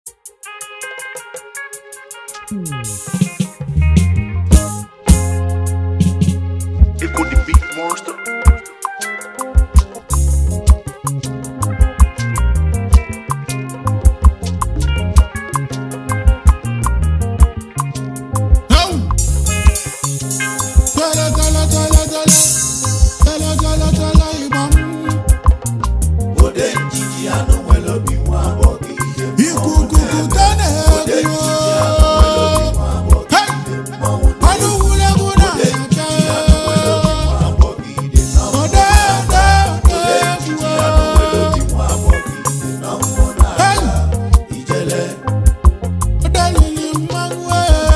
Echo the beat monster. Ode njiji anụ nwere obi nwa agbọghọ ihe ikuku ka na-egwu ọnụ wulegwu na-aka ode ode egwu ode lili mmanwụ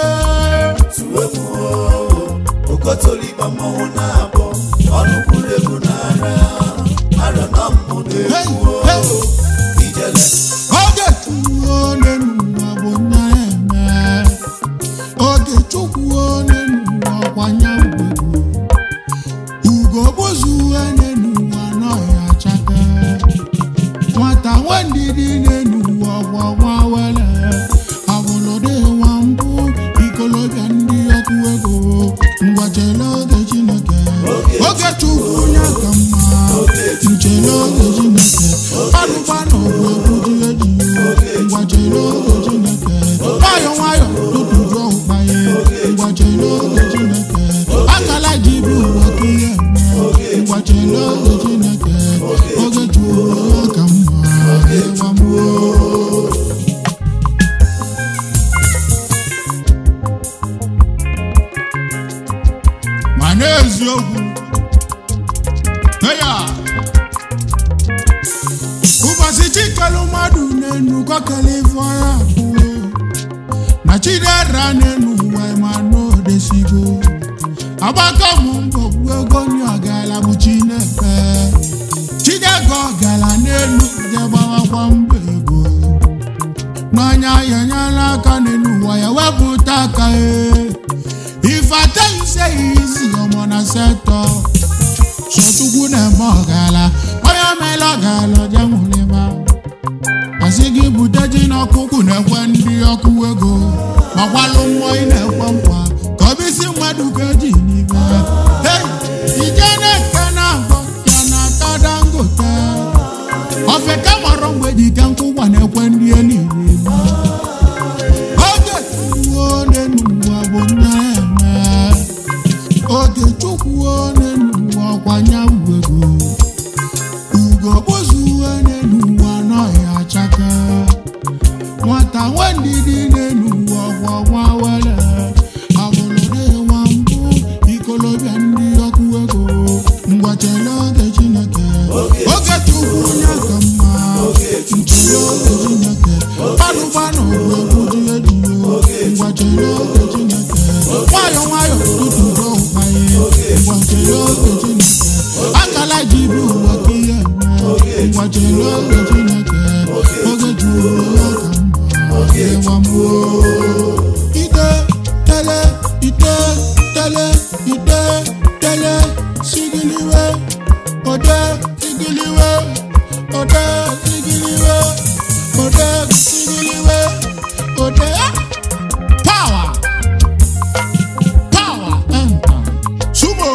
okotoliba mmọnwụ na-abọ ọnụ kwuru egwu n'ara arịọ na mmụ na-egwu ijele oge chukwu onye n'ụwa bụ nya eme oge chukwu onye n'ụwa kwanye ugwu ugo bụzu onye n'ụwa n'ọhịa chake nwata nwendidi n'enuwa gwawa wele abụlụdị nwa mbụ ikolobịa ndị ọkụ ego ngwachele oge chineke oge chukwu ya ka mma nchele oge chineke alụkwana ọgwụ egwu dị eji ngwachele oge chineke nwayọ nwayọ tụtụjụ ụkpaye ngwachele oge chineke akala ji bụ ụwa ka ihe eme ngwachele oge chineke oge chukwu ya ka mma ịwa mmụọ ma n'eziokwu eya ụbọchị chikelu mmadụ n'enu kọkele ife ọya abụọ na chidera n'enu ụwa ma n'odesigo agbakọ mụ mbọ bụ ego ni ọgala bụ chinefe chidego ọgala n'elu jegbawakwa mbọ ego n'anya ya nyela aka n'elu ụwa ya wepụta aka ee If I tell you say easy, ọmọ na setọ. Sọchukwu na-eme ọgala, onye meela ọgala ọja nwụlịma. Asị gị bute ji n'ọkụkụ na-ekwe ndị ọkụ ego. Makwalụ mmụọ ị na-ekwe nkwa, ka ọ bụ isi mmadụ ka eji n'ime. Hey, ije na-eke na-agọ ya na-ata dangote. Ofe ka mọrọ mgbe ji ke nkwụkwa na-ekwe ndị eluigwe. oge chukwu onye n'ụwa bụ nne eme oge chukwu onye n'ụwa kwanye ego ugo bụzu onye n'ụwa n'ọhịa chake nwata nwendidi n'ụwa gwọnwa were abụlụde nwa mbụ ikolobịa ndị ọkụ ego ngwachele oge chineke oge chukwu ya ka mma nchele oge chineke gbanụgbanụ bụ egwu dị ejiyo ngwachele oge chineke nwayọ nwayọ tụtụrụ ụkpanye ngwachele oge chineke akala ji bụ ụwa ka ihe eme ngwachele oge chineke oge juru ya ka mma ịwa mmụọ ide tele ide tele ide tele sigiliwe ode sigiliwe ode sigiliwe ode sigiliwe ode power power enter sumo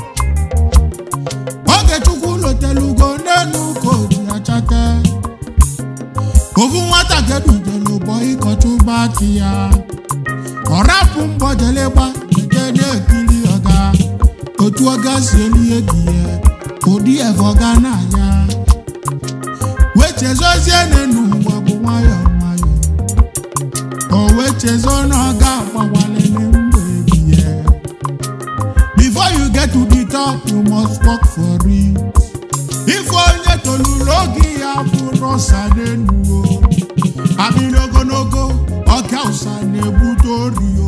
oge chukwu lotelugo n'enu ka oji achake ofu nwata kedujelu bọ ịkọchụba ti ya ọrapụ mgbọjelegba ede na-ekiri ọga otu ọga si elie gị ya ụdị efe ọga na-aya wechezozie n'enu ụwa bụ nwayọ nwayọ o wechezo na ọga agbawalele mgbe ebiye before you get to the top you must work for it ife onye toluru oge ya bụrụ ọsa n'enu o abịrị ogologo ọka ụsa na-ebute orio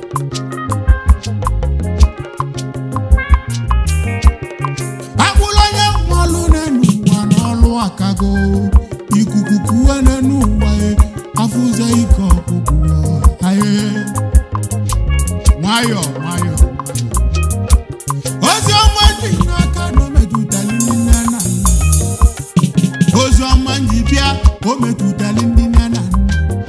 agbụrụ onye nwalụ n'enu ụwa n'ọlụ akago ikuku kuwe n'enu ụwa e, afụze ike ọkụkụ aye nwayọ nwayọ ozi ọma dị n'aka na o metụtara nne na nna ozi ọma nji bịa o metụtara ndị nne na nna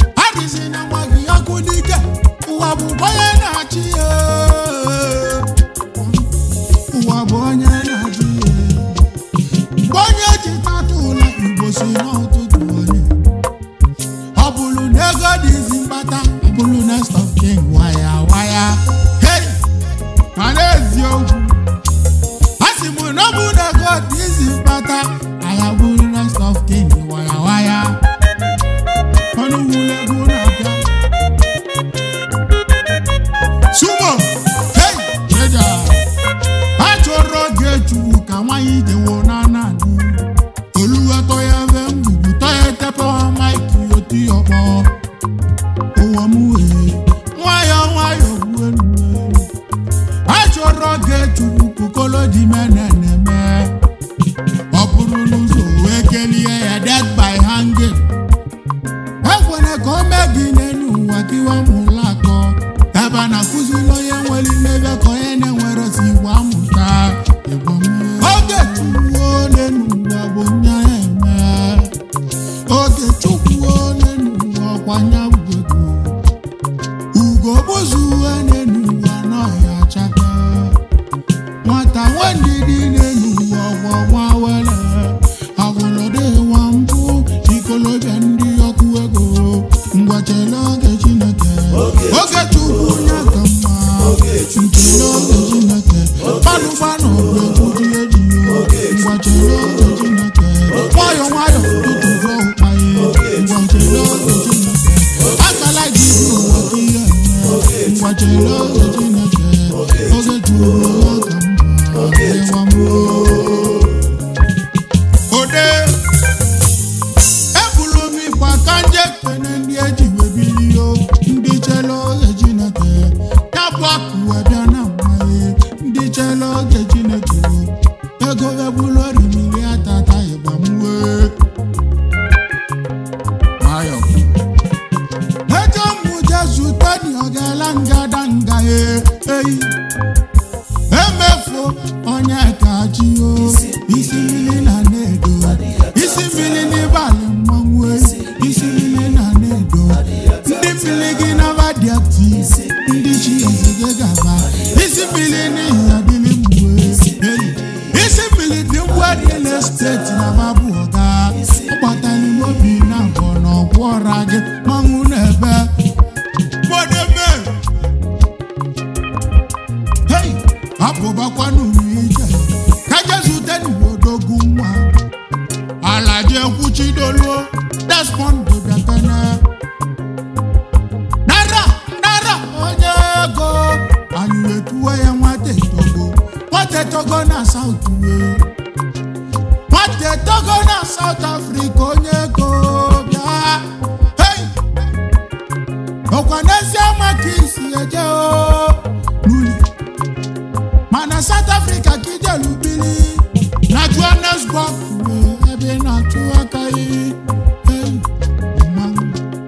God is mkpata bụrụ next of king waya waya hey mana eziokwu a sị m na ọ bụ na God is mkpata aya bụrụ next of king waya waya ọnụ wule egwu na-abịa sumo hey jeja a chọrọ oge chukwu ka nwanyị jewo na nanị olùwàtọ̀ ya fẹ́ ń gbùgbù tọ́yẹ tẹ́pẹ́ wọn máìkì otí ọ̀pọ̀ owó mú e nwayọ̀ nwayọ̀ wú enu e achọrọ ga-echukwu kukolo di meneneme ọ bụrụ n'ụzọ wee kelie ya death by hanging ekwere ka o mee gị n'elu ụwa ka iwe mụla akọ ebe a na-akụziri onye nwere mmebe ka onye na-enwere si igwe amụta Igbo mee. oge chukwu n'elu ụwa bụ nya eme oge chukwu n'elu ụwa ọkwanya bụ ego ugo gbuzuo n'elu ụwa n'ọhịa chaka nwata nwandidi n'elu ụwa ọgwọ nwa were agwụlọdị nwa mbụ ikolobịa ndị ọkụ ego ngwachele oge chineke oge chukwu ya ka mma nchele oge chineke gbanụ gbanụ bụ egwu dị eji ngwachele oge chineke nwayọ nwayọ tụtụrụ ụkpanye ngwachele oge chineke akala gị bụ ụwa ka ihe eme ngwachele oge chineke oge chukwu ya ka mma ịwa mbụ ode ebulu m ịgba ka nje kene ndị eji webilio ndị chela oge chineke ya bụ akụ wee bịa na mmanye ndị chela oge chineke ego ebulu orimiri atata ịgba m wee nwayọ eje mụ jesu teni ogela ngada nga e eyi emefu onye kachi o isi mmiri na na-edo isi mmiri n'ịbalị mmanwụ eyi isi mmiri na na-edo ndị mmiri gị naba dị akti ndị chi eze gị gaba isi mmiri n'ihi adịrị mgbe eyi isi mmiri dị mgbe dị na steeti na babụ ọga ọgbatali obi na mbọ na ọgwụ ọra gị mmanwụ na-ebe gbọdebe Hey, abụbakwanụ n'ije ka jesu tenudogwu nwa alaje kwuchidoluo despond bịakene nara nara onye ego anyị wetuwe ya nwata etogo nwata etogo na saut wee nwata etogo na saut afrịka onye ego bịa hey! ọkwa n'ezie maka isi eje o n'uli mana south africa ka ijelu bili na johannesburg wee ebe ị na-achụ aka yi Hey, mmanwụ.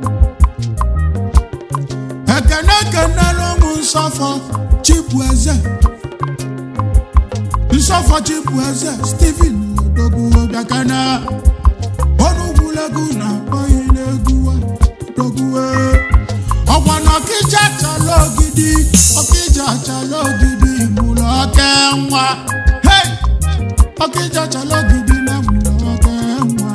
ekene ekenela ụmụ nsọfọ chibueze nsọfọ chibueze stephen odogwu bịakana onugwulegwu na akpọghị n'egwu odogwu ọgwa na ọkịja achala ogidi ọkịja achala ogidi mụrụ oke nwa hey! ọkịja achala ogidi na mụrụ oke nwa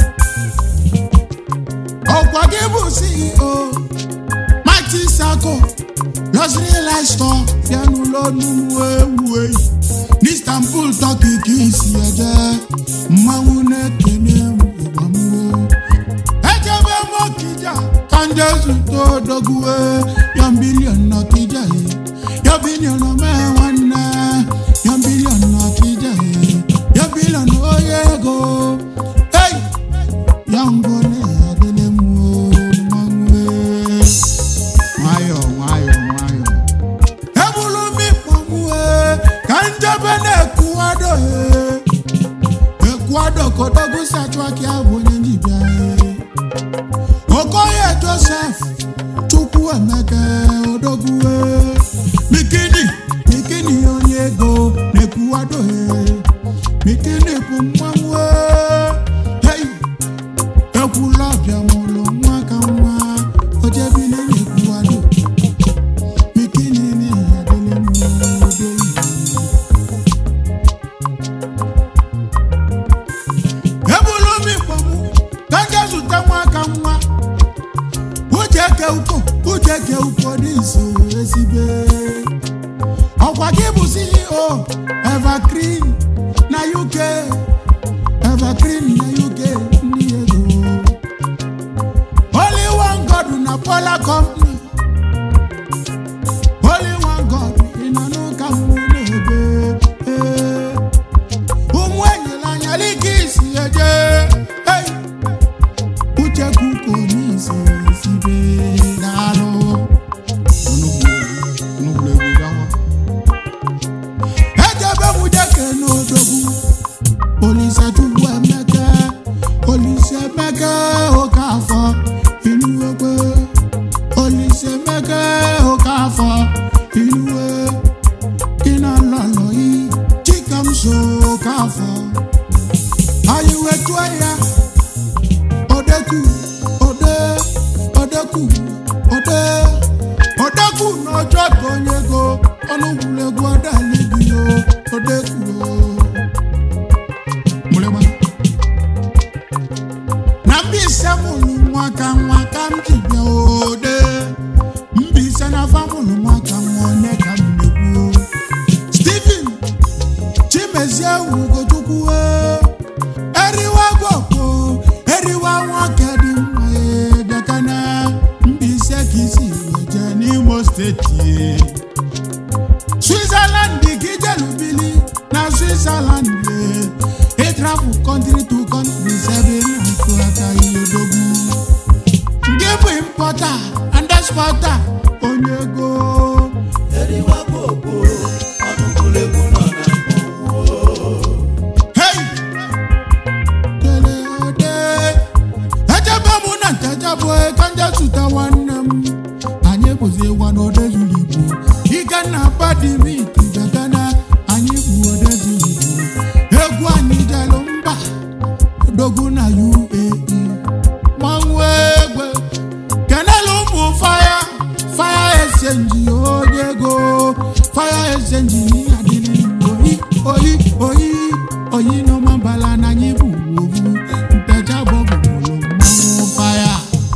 ọkwa gị bụ ceo mighty sako luxury lifestyle ya n'ụlọ nnukwu ewu eyi n'istanbul turkey ka isi eje mmanwụ na-ekene ịgbamụo ejebe m ọkịja ka ndị zụta odogwue ya bilion n'ọkịja ye ya bilion omee nwanne ya bilion n'ọkịja ye ya bilion onye ego ei ya ngone adịle m o mmanwụ e. nwayọ nwayọ nwayọ ebulu m ịkpọmue ka njebe na-ekwuado e ekwuado kodogwu sachụaki abụ onye njibia e okoye joseph chukwu emeka odogwue mikini mikini onye ego na-ekwuado e mikini bụ mmanwụ hei ekwula ọbịa mụlụ nwa ka nwa ojebile na-ekwuado mikini n'ihi adịlị mma odo ebulu m ikpọmụ ka nje zute nwa ka nwa uche ke ukwu uche ke ukwu n'iso esibe ọkwa gị bụ ceo evergreen na uk evergreen na uk ndị ego only one god na pola company only one god ị nọ n'ụka mmụ na-ebe ee. ụmụ enyela anya lika isi eje hey. uche kuko n'isi esibe daalụ ejebe m jeke n'odogwu olise chukwu emeke olise emeke oke afọ inuwekwe olise emeke oke afọ inuwe ịnalọlọyi chikamso oke afọ anyị wetuo ya odeku ode odeku ode odeku n'ọjọ́ tó onye go ọnụgwulegwu ọdaligi o odeku o mụrịgba na mbise mụrụ nwa ka nwa ka m ji bịa ode mbise na afa mụrụ nwa ka nwa onye ka m na-ekwu o Stephen chimezie ugochukwu o eriwa gwọkwo eriwa nwoke dị mma ee, bịakana Mbaise ka isi weje n'Imo steeti Switzerland ka ijelubili na Switzerland ee, ịtrafụ country to country sebe na-akụ aka ihe odogwu nke bụ impọta and exporta onye ego eriwa gbogbo ọnụkwulegwu nọ na mmọnwụ Hey! Kele ode. Ejebe mụ na ntejebụ ka nje zụta nwanne m anyị bụzi ịgwa n'ode zuru igbo ike na badimiti bịagana anyị bụ ode zuru igbo egwu anyị jelu mba odogwu na uae manwụ egbe kenelu ụmụ faya faya esenji onye ego faya esenji adịrị oyi oyi oyi oyi n'ọmabala na anyị bụ ovu ntecha bọbụbụrụ mmanwụ faya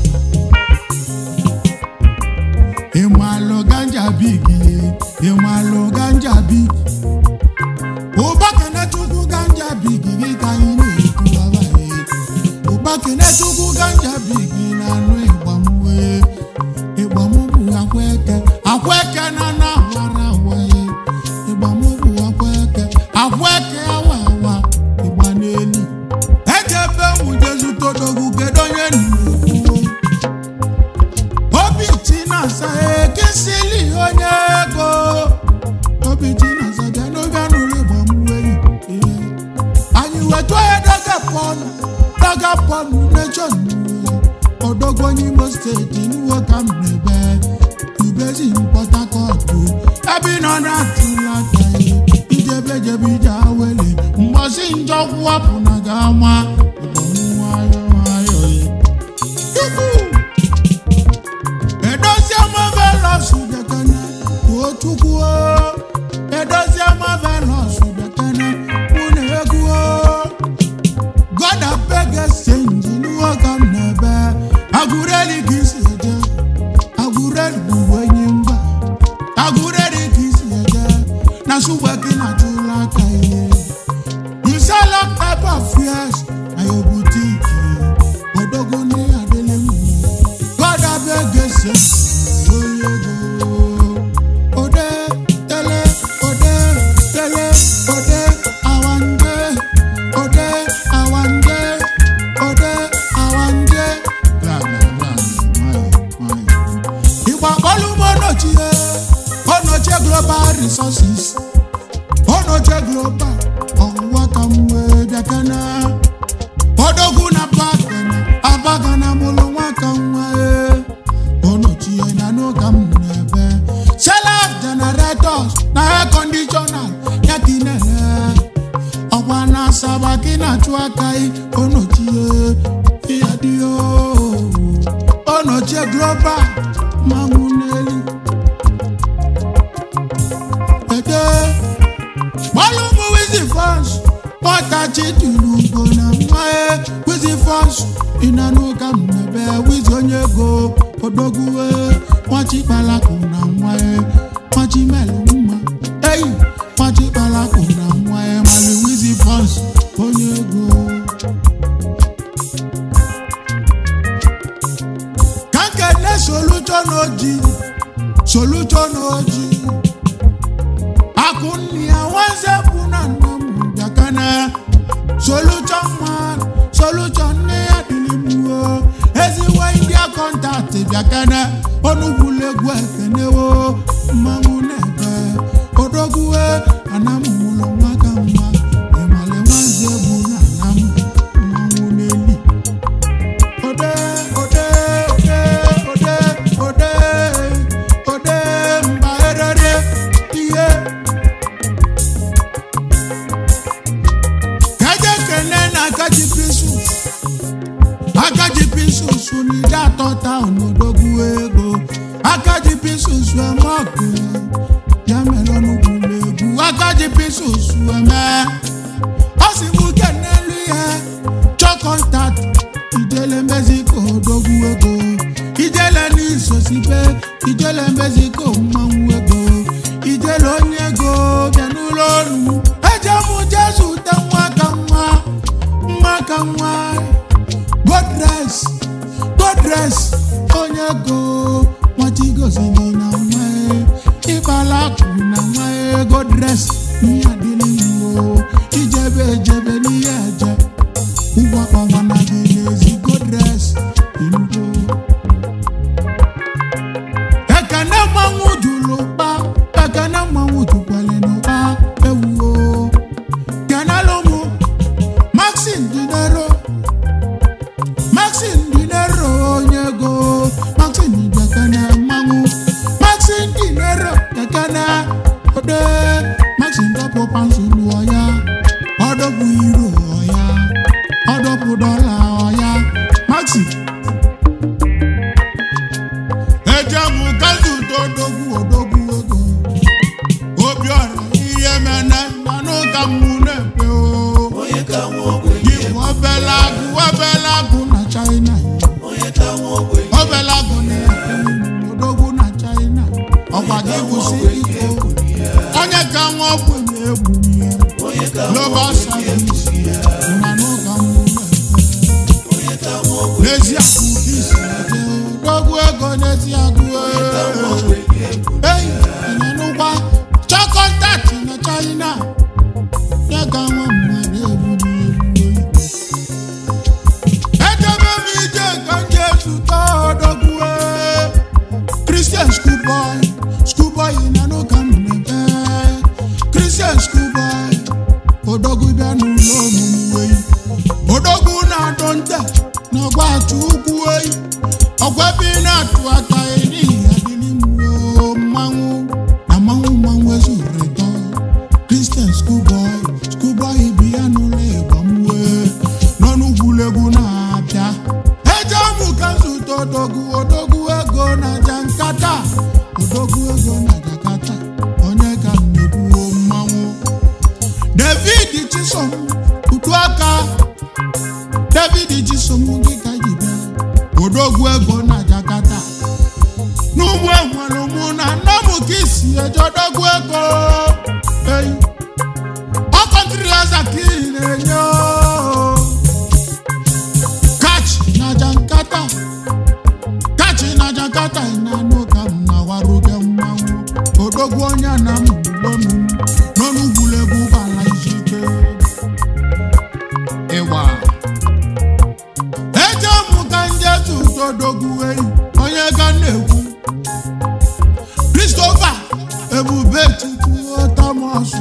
ịmalụ ganja bigi ịmalụ ganja bigi ụba kenechukwu ganja bigi gị ka anyị na-ekwu abaghị ụba kenechukwu ganja bigi na anụ ịgbamwe ịgbamụ bụ akweke akweke na na awara awaghị ịgbamụ bụ akweke akweke awa awa ịgba n'elu ejebe nwuje zutodogwu kedu onye nnukwu obi chinasa ekesili onye ego obi chinasa bịa n'oge nụrụ ịgbamweri ihe anyị wetu ya daga pọnụ daga pọnụ nation odogwu onye imo steeti nwo ka m na-ebe ubezi port harcourt ebe ị nọ na-atụla aka ya ijebe jebe ije awele mgbọsi njọ kwụwapụ na ga-ama ịgbamụ nwayọ nwayọ ya Yuhu! edozie marvelous bekene kwuo chukwu o. edozie marvelous bekene mụ na egwu o. god abeg exchange n'iwe ka m na-ebe agụreli ka isi eje agụreli bụ enyi mba agụreli ka isi eje na sugbe gị na chụla aka ihe you sell all type of fears na your boutique odogo ní adele mu god abeg exchange oye go ode tele ode tele ode awande ode awande ode awande. ìgbà pọ́lú mọ́nàchie ọ̀nàchie global resources ọ̀nàchie global ọ̀nwá ka m wee bịakana odogwu na bagana abagana mụlụ nwa ka nwa e ọnọchie na n'ụka m na-ebe selaf generators na air conditioner ya ka ị na-ele ọkwa na asaba ka ị na-achụ aka ị ọnọchie ya dị o ọnọchie global manwụ n'elu ede gbalụ ụmụ wizi fons pọtachi tiri ugo na mmae wizi fons ịna n'ụka m n'ebe wizi onye ego odogwue nwachikpalakụ na nwa ya nwachimelu mma eyi nwachikpalakụ na nwa ya mali wizi fọs onye ego ka nkene solution oji solution oji akụnni ya nwanze bụ na nna m bịakana solution man solution nne ya dịlimuo ezigbo india kọntaktị bịakana ọnụgwulegwu ekenewo mmanwụ na-ebe odogwue anamụlọ nwa ka mma ịmale nwanze bụ na anam mmanwụ n'eli ode ode ode ode ode ode mba erere ihe kaje kene na akaji pisus akaji pisus n'ide atọ taụn odogwu ego akaji pisus emọkụ ya mere ọnụgwụlụ egwu akaji pisus eme ọ si mụ kenelu ya chọkọntat ijele mexico odogwu ego ijele n'isosibe ijele mexico mmanwụ ego ijele onye ego bịa n'ụlọ ọrụ eje mụ jesu te nwa ka nwa nwa ka nwa godres godres onye ego nwachigozili na nwa ịkpala akụ na nwa godres ihe adịrị iwu ijebe ejebe n'ihe eje ụgwọ ọnwa na gị n'ezi godres inugo ekene mmanwụ jụrụ ụkpa ekene mmanwụ jụkwale n'ụkpa ewuo kenelu mụ maxin dinero maxin dinero onye ego maxin dekene mmanwụ maxin dinero dekene ode maxin dọpụ pansụl ọya ọdọpụ iro ọya ọdọpụ dọla ọya maxin ejem kazu dodogwu odogwu ego obiọra ihe mene manụ ka mụ na-epe o onye ka nwa ogbenye gị bụ obele agụ obele agụ na china onye ka nwa ogbenye obele agụ na-epe odogwu na china ọkwa gị bụ CEO onye ka nwa ogbenye egwu ihe onye ka nwa global service manụ ka mụ na-epe onye ka nwa ogbenye n'ezi akụ gị si eje odogwu ego n'ezi agụ ogbenye eyi ịnyanụkwa chọkọntaktị na china ya ga nwa mmadụ egburu egbu ejebe m ije ka m ga-ezute odogwu kristian skuboy skuboy ịnyanụ ka m na-ebe kristian skuboy odogwu bịa n'ụlọ ọmụmụ eyi odogwu na-adọ nte na ọgbachi ukwu eyi ọgwa ebe ị na-atụ aka n'ihi adịnimuo mmanwụ na mmanwụ mmanwụ ezuru ịtọ kristian skuboy skuboy bi ya n'ụlọ ịgba mwe nọ n'ugwulegwu na-abịa eje mụ ka nzute odogwu odogwu ego na jankata odogwu ego na jakata onye ka m na-ekwuo mmanwụ david chisom utu aka david chisom gị ka ji bịa odogwu ego na jakata n'ugbo enwere mụ na nna m ka isi eje odogwu ego eyi ọkọntiri aza ka ị na-enye o. kachi na jankata kachi na jankata na-anụ ka m na-awarụ gị mmanwụ odogwu onye na m lonu n'ọnụgwulegwu gbala izike ịwa eje mụ ka nje tụta odogwu eyi onye ga na-ekwu Christopher ebube chukwu Thomas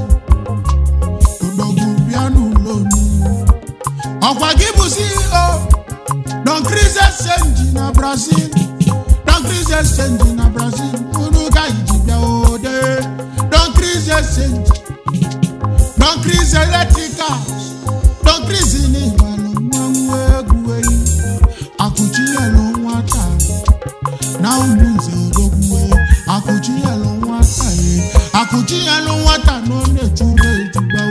odogwu bịa n'ụlọ ọkwa gị bụ CEO Don Chris Exchange na Brazil Don Chris Exchange na Brazil unu ga iji bịa ode Don Chris Exchange Don Chris Electricals Don Chris n'ịgbalụ mmanwụ egwu eyi akụchinyelu nwata na ụmụ nze odogwu akụchinyelu nwata ye akụchinyelu nwata na ọ na-echuru ejigba